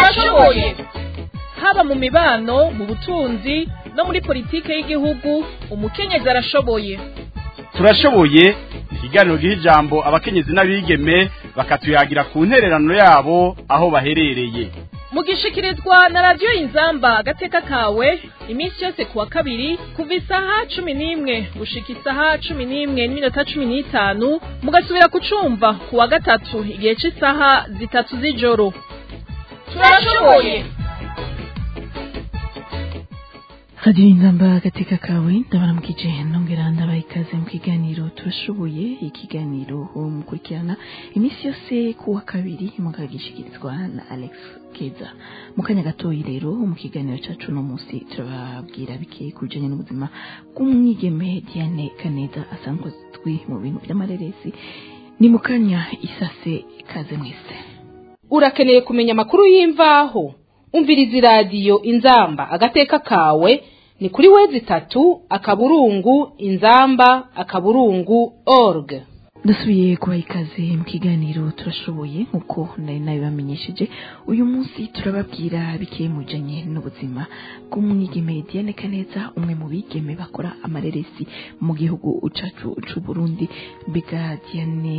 turashoboye haba mu mibano mu butunzi no muri politike y'igihugu umukenyezi arashoboye turashoboye ikiganiro giha ijambo abakenyezi n'abigeme bakatuyagira ku ntererano yabo aho baherereye mugishikirizwa na radiyo inzamba agateka kawe iminsi yose kuwa kabiri kuva isaha cumi n'imwe gushika isaha cumi n'imwe n'iminota cumi n'itanu mugasubira kucumva kuwa gatatu igihe cy'isaha zitatu z'ijoro turashoboye radiyo inzamba agateka kawe ndabaramukije nongera ndabaha ikaze mu kiganiro turashoboye ikiganiro mukurikirana iminsi yose kuwa kabiri mukagishikirizwa na alex keza mu kanya gatoyi rero mu kiganiro cyacu uno munsi turababwira bike ku bijyanye n'ubuzima bw'umwigeme diane kaneza asanzwe azwi mu bintu by'amareresi ni mu kanya isase ikaze mwese urakeneye kumenya amakuru y'imvaho umviriza iradiyo inzamba agateka kawe ni kuri wezi itatu akaburungu inzamba akaburungu org ndasubiye kubaha ikaze mu kiganiro turashoboye nk'uko nari nabibamenyesheje uyu munsi turababwira bike mu bijyanye n'ubuzima bw'umwigeme diane kaneza umwe mu bigeme bakora amareresi mu gihugu cyacu cy'u Burundi mbega diane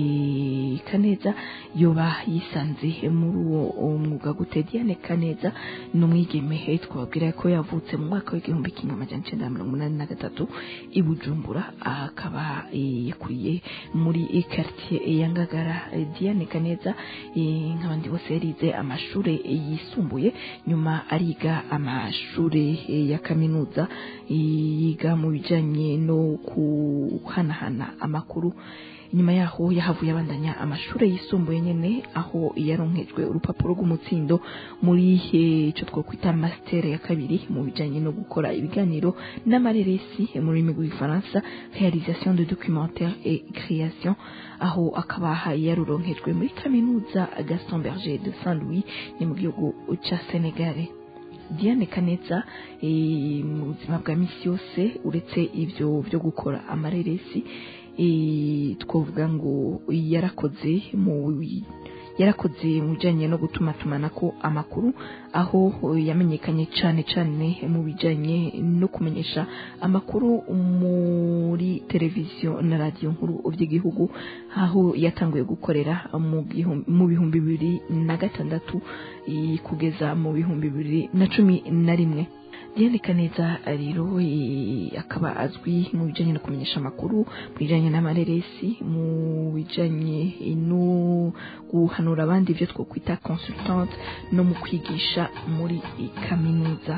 kaneza yoba yisanze muri uwo mwuga gute diane kaneza ni umwigeme twababwira ko yavutse mu mwaka w'igihumbi kimwe amajana icyenda na mirongo inani na gatatu i bujumbura akaba yakuriye muri quartier ya Ngagara Diane Kaneza nk'abandi bose yarize amashuri yisumbuye nyuma ariga amashuri ya kaminuza yiga mu bijanye no kuhanahana amakuru nyuma yaho yahavuye abandanya amashuri yisumbuye nyene aho yaronkejwe urupapuro rw'umutsindo muri ico twokwita master ya kabiri mu bijanye no gukora ibiganiro n'amareresi mu rurimi rw'igifaransa réalisation de documentaire et création aho akaba yaruronkejwe muri kaminuza Gaston Berger de Saint-Louis ni mu gihugu ca Senegal Diane Kaneza mu buzima bwa misi yose uretse ivyo byo gukora amareresi twavuga ngo yarakoze mu yarakoze mu bijyanye no gutuma tumanako amakuru aho yamenyekanye cyane cyane mu bijyanye no kumenyesha amakuru muri televiziyo na radiyo nkuru by'igihugu aho yatanguye gukorera mu bihumbi bibiri na gatandatu kugeza mu bihumbi bibiri na cumi na rimwe Diane Kaneza rero akaba azwi mu bijanye no kumenyesha amakuru mu bijanye n'amareresi mu bijanye no guhanura abandi ibyo twokwita consultante no mu kwigisha muri kaminuza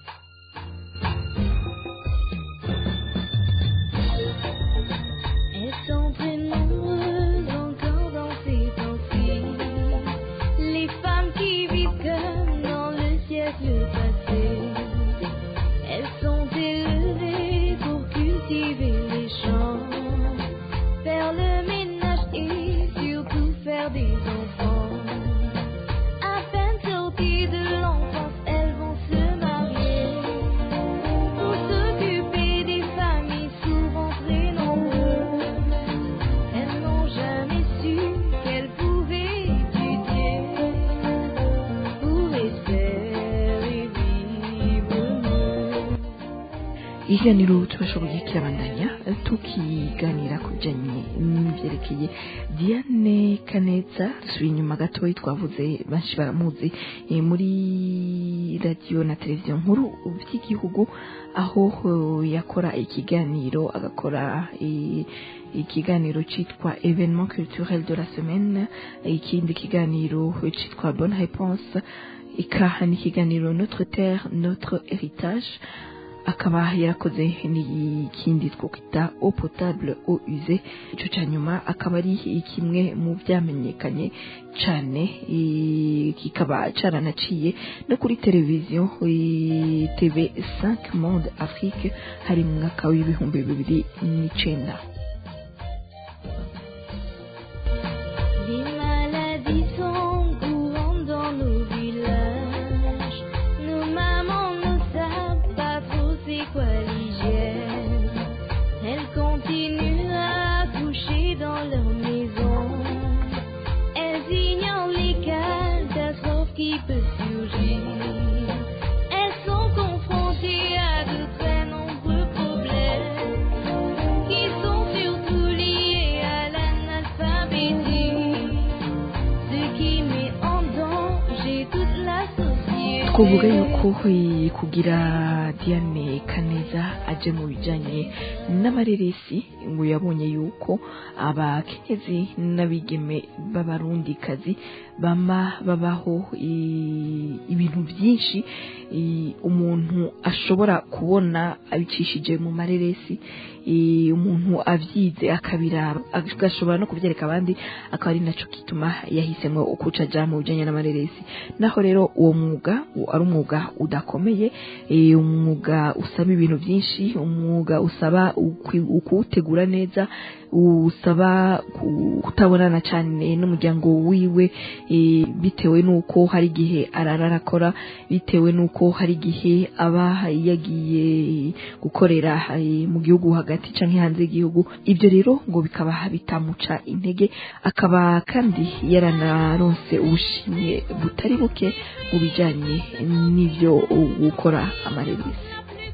ikiganiro turashoboye kirabandanya tukiganira ku bijyanye n'ibyerekeye diane kaneza dusubiye inyuma gatoya twavuze benshi baramuzi muri radiyo na televiziyo nkuru by'igihugu aho yakora ikiganiro agakora ikiganiro cyitwa evenement culturel de la semaine ikindi kiganiro cyitwa bonne réponse ikaha n'ikiganiro notre terre notre héritage akaba yarakoze n'ikindi twakwita eau potable eau usée icyo cya nyuma akaba ari kimwe mu byamenyekanye cyane kikaba cyaranaciye no kuri televiziyo tv 5 monde afrique hari mu mwaka w'ibihumbi bibiri n'icyenda dans leur maison. Elles ignorent les catastrophes qui peut surgir. Elles sont confrontées à de très nombreux problèmes qui sont surtout liés à l'analphabétisme, ce qui met en danger toute la société. twavuga yuko eh, kugira diane kaneza aje mu bijyanye n'amareresi ngo yabonye yuko abakenyezi n'abigeme b'abarundikazi bama babaho eh, ibintu byinshi eh, umuntu ashobora kubona abicishije mu mareresi eh, umuntu avyize akabiraba agashobora no kubyereka abandi akaba ari naco gituma yahisemo ukuca aja mu bijanye n'amareresi naho rero uwo mwuga u- ari umwuga udakomeye eh, umwuga usaba ibintu byinshi umwuga usaba ukwi- ukuwutegura neza usaba ku- kutabonana cyane n'umuryango wiwe eh, bitewe n'uko hari igihe arara arakora bitewe n'uko hari igihe aba yagiye gukorera eh, mu gihugu hagati canke hanze y'igihugu ibyo rero ngo bikaba bitamuca intege akaba kandi yaranaronse ubushimwe butari buke mu bijanye n'ivyo gukora amareresi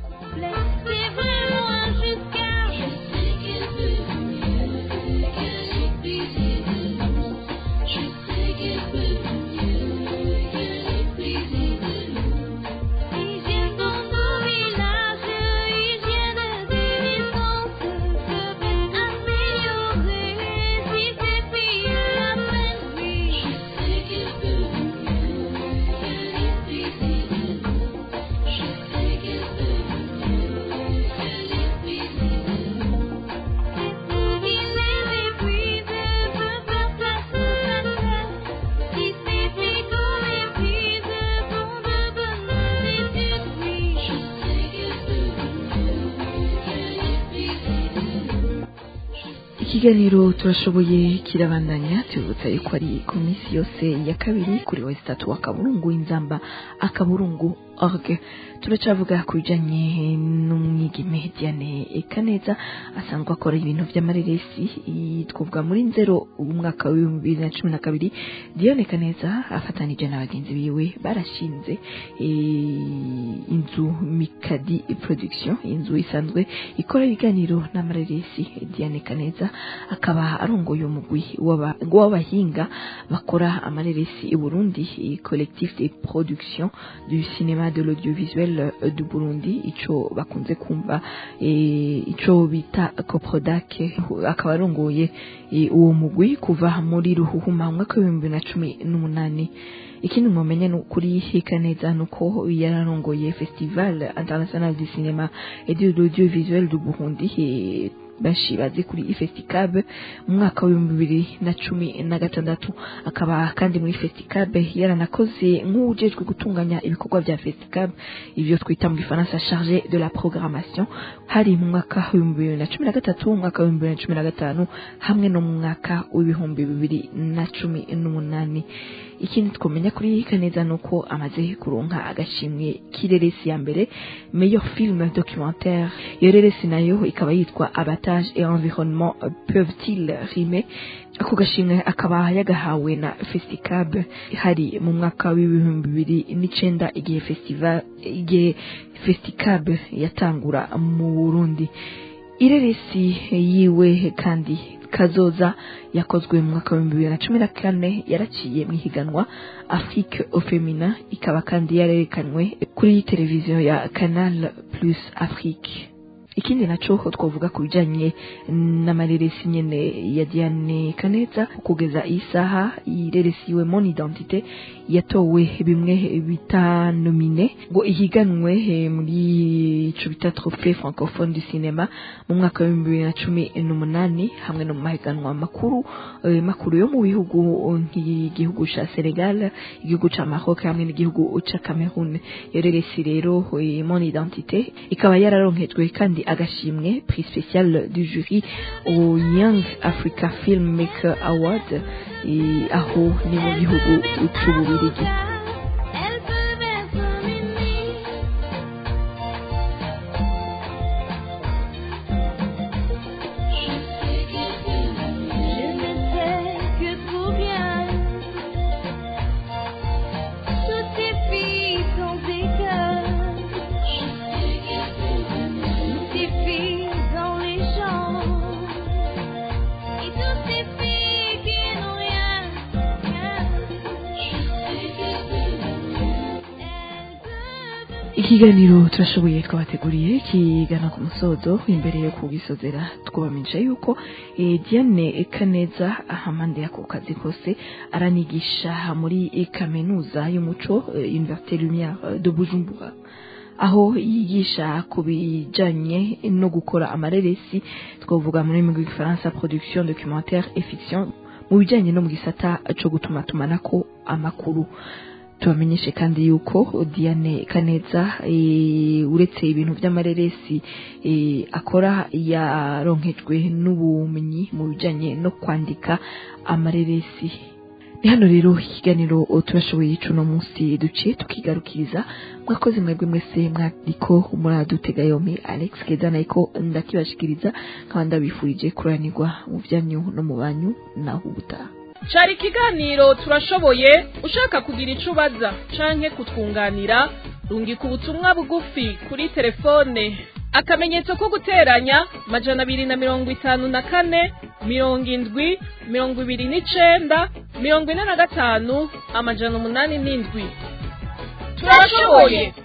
C'est vraiment jusqu'à je sais qu'il peut mieux, qu'elle est plaisir de nous. Je sais qu'il peut mieux, qu'elle est plaisir de nous. Ils viennent dans nos villages, ils viennent des distances, se fait améliorer si ces filles l'apprennent, oui. Je sais qu'il peut mieux, qu'elle est plaisir de nous. Je sais qu'il peut mieux, qu'elle est plaisir de nous. Et pour qu'il les épuise, peut faire place à terre. Si ces filles qu'on épuise font de bonnes études, oui. Je sais qu'il peut mieux, qu'elle est plaisir de nous. ikiganiro turashoboye kirabandanya tubibutsa yuko ari ku minsi yose ya kabiri kuri wese tatu akaburungu inzamba akaburungu org turacavuga ku bijanye n'umwigeme Diane Kaneza asanzwe akora ibintu vy'amareresi i- twavuga muri nzero umwaka w'ibihumbi bibiri na cumi na kabiri Diane Kaneza afatanije na bagenzi biwe barashinze eh, inzu Mikadi Production inzu isanzwe ikora ibiganiro n'amareresi Diane Kaneza akaba arongoye umugwi w'aba- w'abahinga bakora amareresi i Burundi eh, collectif de production du cinéma de l'audiovisuel euh, du Burundi ico bakunze kumva eh, ico bita Coprodac akaba arongoye eh, uwo mugwi kuva muri ruhuhuma mu mwaka w'ibihumbi bibiri na cumi n'umunani ikindi mwamenya ni ukuri hika neza ni uko yararongoye festival international du cinéma et de l'audiovisuel du Burundi eh, benshi bazi kuri ifesticab mu mwaka w'ibihumbi bibiri na cumi na gatandatu akaba kandi muri festicab yaranakoze nk'uwujejwe gutunganya ibikorwa bya festicab ibyo twita mu gifaransa charge de la programmation hari mu mwaka w'ibihumbi bibiri na cumi na gatatu mu mwaka w'ibihumbi bibiri na cumi na gatanu hamwe no mu mwaka w'ibihumbi bibiri na cumi n'umunani ikindi twamenya kuri kaneza ni uko amaze kuronka agashimwe k'ireresi ya mbere meilleur film documentaire iyo reresi nayo ikaba yitwa abatage et environnement peuvent-ils rimer ako gashimwe akaba yagahawe na festicab hari mu mwaka w'ibihumbi bibiri n'icenda igihe festival igihe festicab yatangura mu burundi ireresi yiwe kandi kazoza yakozwe mu mwaka w'ibihumbi bibiri na cumi na kane yaraciye mu ihiganwa afrique au feminin ikaba kandi yarerekanwe kuri televiziyo ya canal plus afrique ikindi naco twavuga ku bijanye n'amareresi nyene ya Diane Kaneza kugeza isaha ireresiwe mon identité yatowe bimwe bita nomine ngo ihiganwe eh, muri ico bita trophée francophone du cinéma mu mwaka wa bibiri na cumi n'umunani hamwe no mu mahiganwa makuru eh, makuru yo mu bihugu nk'igihugu ca Senegal igihugu ca Maroc hamwe n'igihugu ca Cameroun iyo reresi rero eh, mon identité ikaba yararonkejwe kandi agashimwe prix spécial du jury au Young Africa Filmmaker Award eh, aho ni mu gihugu c'Ububirigi Elle peut être unie. Je sais qu'elle peut mieux. Je ne sais que trop bien. ikiganiro turashoboye twabateguriye kigana ku musozo imbere yo kugisozera twubamenyesha yuko eh, Diane Kaneza ahamande yako kazi kose aranigisha muri kaminuza y'umuco eh, Université Lumière de Bujumbura aho yigisha ku bijanye no gukora amareresi twavuga muri rurimi rw'igifaransa production documentaire et fiction mu bijanye no mu gisata co gutuma tumanako amakuru tubamenyeshe kandi yuko Diane Kaneza e, uretse ibintu by'amareresi e, akora yaronkejwe n'ubumenyi mu bijanye no kwandika amareresi ni hano rero ikiganiro turashoboye cuno munsi duciye tukigarukiriza mwakoze mwebwe mwese mwariko muradutega yompi Alex Keza nayiko ndakibashikiriza nkaba ndabifurije kuranirwa mu vyanyu no mu banyu naho ubutaha cari ikiganiro turashoboye ushaka kugira ico ubaza canke kutwunganira rungika ubutumwa bugufi kuri telefone akamenyetso ko guteranya majana abiri na mirongo itanu na kane mirongo indwi mirongo ibiri n'icenda mirongo ine na gatanu amajana umunani n'indwi turashoboye